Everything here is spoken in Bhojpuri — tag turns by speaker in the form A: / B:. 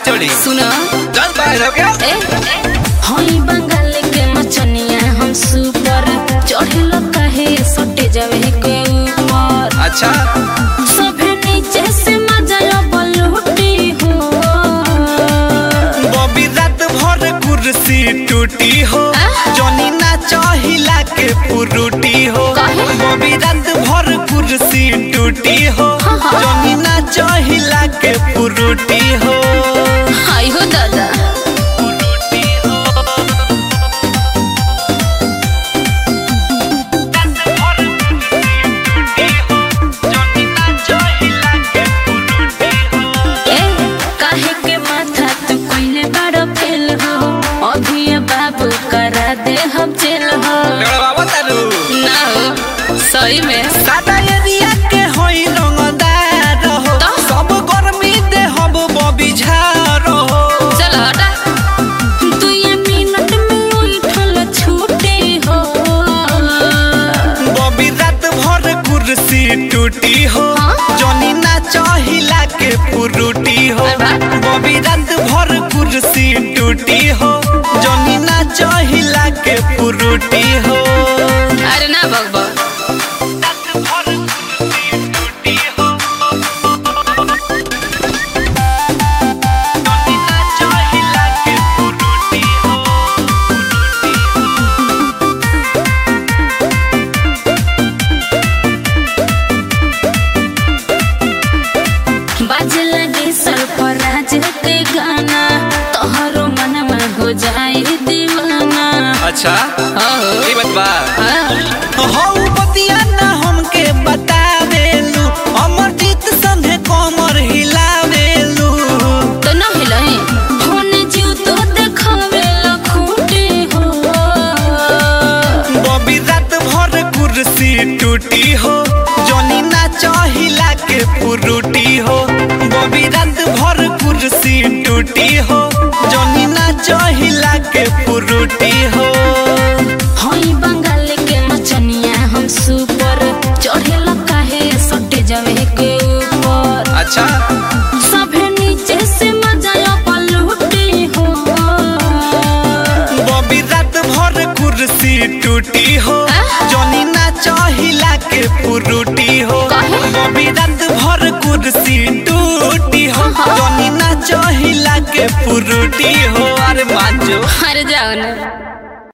A: चोरी
B: सुनो
A: चल बाहर हो गया
B: ए हई बंगाल के मचनिया हम सुपर चढ़ेलो काहे सटे जावे के ऊपर
A: अच्छा
B: सभे नीचे से मजा बलूटी हो
A: बॉबी रात भर कुर्सी टूटी हो जॉनी ना चाहिला के पुरुटी हो
B: काहे?
A: बॉबी रात भर कुर्सी टूटी हो जॉनी ना चाहिला के पुरुटी हो
B: हाय हो दादा
A: पुरुटी हो रात भर कुर्सी टूटी हो जॉनी ना चाहिला के पुरुटी हो
B: ए काहे के माथा तू कोइले बड़ो फेल हो अभी ये बाबू करा दे हम जेल हो
A: बाबा तारू
B: ना हो सही में
A: सादा एरिया के होई रंगदार हो
B: तो?
A: सब गर्मी दे हम बबी झार हो
B: चल हटा तू ये मिनट में उठल छूटे हो
A: बबी रात भर कुर्सी टूटी हो
B: हाँ?
A: जॉनी ना चाहिला के पुरुटी हो
B: अरे वाह।
A: बबी रात भर कुर्सी टूटी हो जॉनी ना चाहिला के पुरुटी हो
B: अरे ना बकबक
A: रात भर कुर्सी टूटी हो जॉनी ना चाहिला के पुरुटी हो
B: बाजे लगे सरफराज के गाना तोहरो मन में हो जाए दीवाना
A: अच्छा
B: हो
A: ये बात बा
B: हाँ।
A: हौ बतिया ना हमके बतावेलू अमरजीत संगे कमर हिलावेलू
B: तो ना हिलाई होने जीव तो देखावे लखूटे हो
A: बबी रात भर कुर्सी टूटी हो जॉनी ना चाहिला के पुरुटी हो बबी रात भर कुर्सी टूटी हो जॉनी ना चाहिला के पुरुटी हो
B: हई बंगाल के मचनिया हम सुपर चढ़ेला काहे सटे जावे के ऊपर
A: अच्छा
B: सभे नीचे से मजा पलूटे हो
A: बबी रात भर कुर्सी टूटी हो जॉनी ना चाहिला के पुरुटी हो
B: काहे?
A: बबी रात भर कुर्सी टूटी हो जॉनी ना चाहिला के पुरुटी हो अरे मांजो
B: अरे जाओ ना